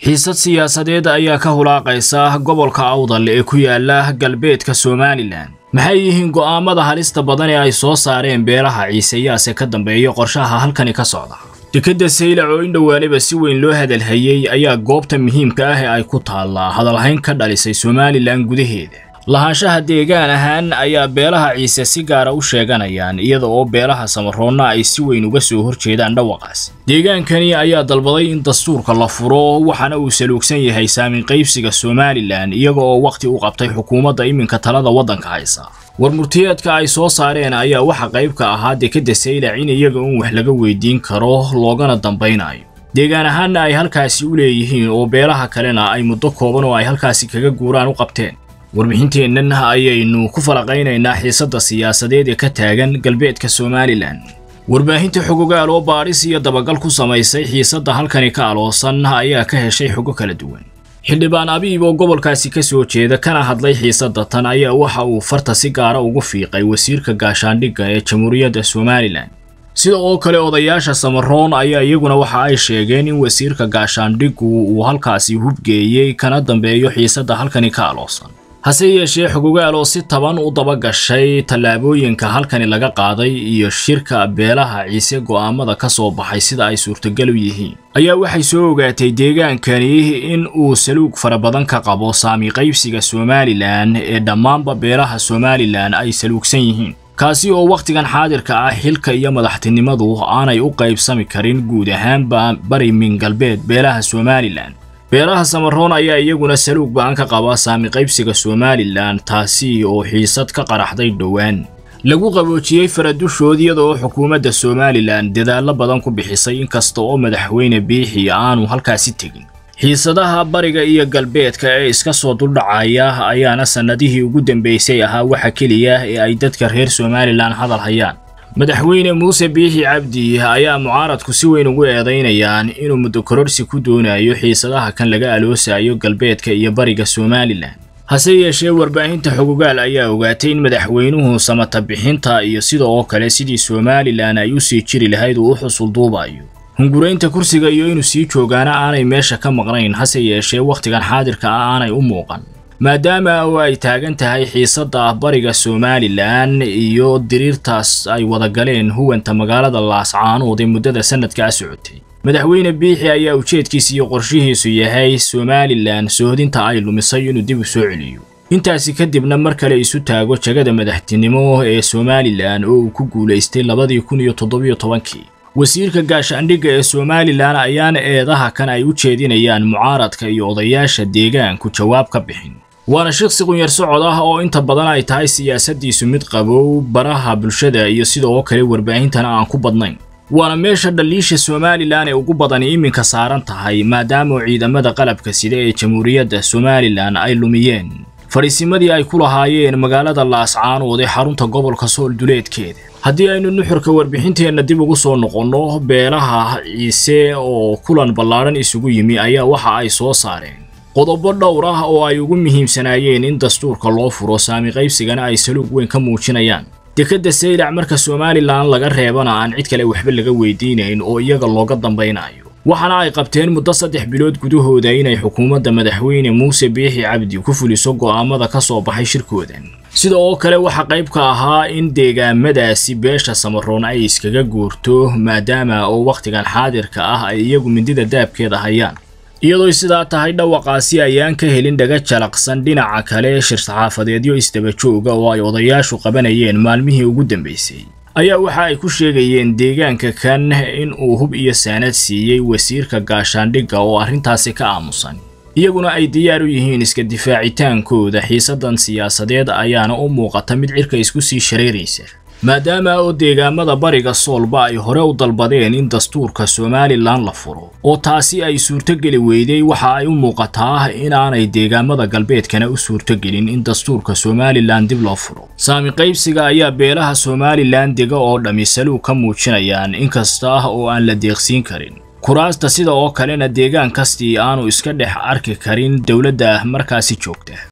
xiisad siyaasadeed ayaa ka hulaaqaysa gobolka awdal ee ku yaala galbeedka somalilan maxay yihiin go'aamada halista badan ee ay soo saareen beelaha ciiseyaase ka dambeeya qorshaha halkani ka socda dekedda saylac oo in dhowaaniba si weyn loo hadalhayey ayaa goobta muhiimka ah ee ay ku taallaa hadalhayn ka dhalisay somalilan gudaheeda lahaanshaha deegaan ahaan ayaa beelaha ciise si gaara u sheeganayaan iyada oo beelaha samaroonna ay si weyn uga soo horjeedaan dhawaqaas deegaankani ayaa dalbaday in dastuurka la furo waxaana uu saluugsan yahay saamin qaybsiga somalilan iyaga oo wakhti u qabtay xukuumadda iminka talada waddanka haysa war murtiyeedka ay soo saareen ayaa waxa qayb ka ahaa dekedda saylac in iyaga un wax laga weydiin karo loogana dambaynayo deegaan ahaanna ay halkaasi u leeyihiin oo beelaha kalena ay muddo kooban oo ay halkaasi kaga guuraan u qabteen warbixinteennan ayaynu ku falaqaynaynaa xiisadda siyaasadeed ee ka taagan galbeedka somalilan warbaahinta xogogaal oo baadhis iyo dabagal ku samaysay xiisadda halkani ka aloosan ayaa ka heshay xogo kala duwan xildhibaan abiib oo gobolkaasi ka soo jeeda kana hadlay xiisadda tan ayaa waxa uu farta si gaara ugu fiiqay wasiirka gaashaandhigga ee jamhuuriyadda somalilan sida oo kale odayaasha samaroon ayaa iyaguna waxa ay sheegeen in wasiirka gaashaandhiggu uu halkaasi hubgeeyey kana dambeeyo xiisadda halkani ka aloosan hase yeeshee xogogaal oo si taban u daba gashay tallaabooyinka halkani laga qaaday iyo shirka beelaha ciise go'aamada ka soo baxay sida ay suurtagal u yihiin ayaa waxay soo ogaatay deegaankani in uu saluug fara badan ka qabo saami qaybsiga somalilan ee dhammaanba beelaha somalilan ay saluugsan yihiin kaasi oo wakhtigan xaadirka ah xilka iyo madaxtinimadu aanay u qaybsami karin guud ahaanba bari min galbeed beelaha somalilan beelaha samaroon ayaa iyaguna saluug ba'an ka qaba saami qaybsiga somalilan taasi oo xiisad ka qaraxday dhowaan lagu qaboojiyey faradushood iyada oo xukuumadda somalilan dadaallo badan ku bixisay inkasta oo madaxweyne biixi aanu halkaasi tegin xiisadaha bariga iyo galbeedka ee iska soo duldhacaya ayaana sannadihii ugu dambaysay ahaa waxa keliya ee ay dadka reer somalilan hadal hayaan madaxweyne muuse biixi cabdi ayaa mucaaradku si weyn ugu eedaynayaan inuu muddo kororsi ku doonayo xiisadaha kan laga aloosayo galbeedka iyo bariga somalilan hase yeeshee warbaahinta xogogaal ayaa ogaatay in madaxweynuhu samata bixinta iyo sida oo kale sidii somalilan ay u sii jiri lahayd uu u xusul duubayo hunguraynta kursiga iyo inuu sii joogaana aanay meesha ka maqnayn hase yeeshee wakhtigan xaadirka ah aanay u muuqan maadaama oo ay taagan tahay xiisadda bariga somalilan iyo diriirtaas ay wada galeen huwanta magaalada laascaanood ee muddada sanadkaa socotay madaxweyne biixi ayaa ujeedkiisa iyo qorshihiisu yahay somalilan sohodinta ay lumisay inuu dib u soo celiyo intaasi kadibna mar kale isu taago jagada madaxtinimo ee somalilan oo uu ku guulaystay labadii kun iyo toddobiyo tobankii wasiirka gaashaandhigga ee somalilan ayaana eedaha kan ay u jeedinayaan mucaaradka iyo odayaasha deegaanku jawaab ka bixin waana shaqsi qunyar socod ah oo inta badan ay tahay siyaasaddiisu mid qabow baraha bulshada iyo sida oo kale warbaahintana aan ku badnayn waana meesha dhaliisha somalilan ee ugu badani iminka saaran tahay maadaama ciidamada qalabka sida ee jamhuuriyadda somalilan ay lumiyeen fadhiisimadii ay ku lahaayeen magaalada laascaanood ee xarunta gobolka sool duleedkeeda haddii aynu nuxurka warbixinteenna dib ugu soo noqonno beelaha ciise oo kulan ballaadhan isugu yimi ayaa waxa ay soo saareen qodobo dhowr ah oo ay ugu muhiimsanaayeen in dastuurka loo furo saami qaybsigana ay saluug weyn ka muujinayaan dekedda saylac marka somalilan laga reebana aan cid kale waxba laga weydiinayn oo iyaga looga dambaynayo waxaana ay qabteen muddo saddex bilood gudahooda inay xukuumadda madaxweyne muuse biixi cabdi ku fuliso go'aamada ka soo baxay shirkoodan sida oo kale waxaa qayb ka ahaa in deegaamadaasi beesha samaroon ay iskaga guurto maadaama oo wakhtigan xaadirka ah ay iyagu mindida daabkeeda hayaan iyadoo sidaa tahay dhawaqaasi ayaan ka helin dhaga jalaqsan dhinaca kale shir-saxaafadeedyo isdaba jooga oo ay odayaashu qabanayeen maalmihii ugu dambaysay ayaa waxa ay ku sheegayeen deegaanka kan in uu hub iyo saanad siiyey wasiirka gaashaandhigga oo arrintaasi ka aamusan iyaguna ay diyaar u yihiin iska difaacitaankooda xiisaddan siyaasadeed ayaana u muuqata mid cirka isku sii shareeraysa maadaama oo deegaamada bariga soolba ay hore u dalbadeen in dastuurka somalilan la furo oo taasi ay suurtogeli weyday waxa ay u muuqataa inaanay deegaamada galbeedkana u suurtogelin in dastuurka somalilan dib loo furo saami qaybsiga ayaa beelaha somalilan dega oo dhammi saluug ka muujinayaan inkasta oo aan la deeqsiin karin kuraasta sida oo kalena deegaan kastii aanu iska dhex arki karin dowladda markaasi joogta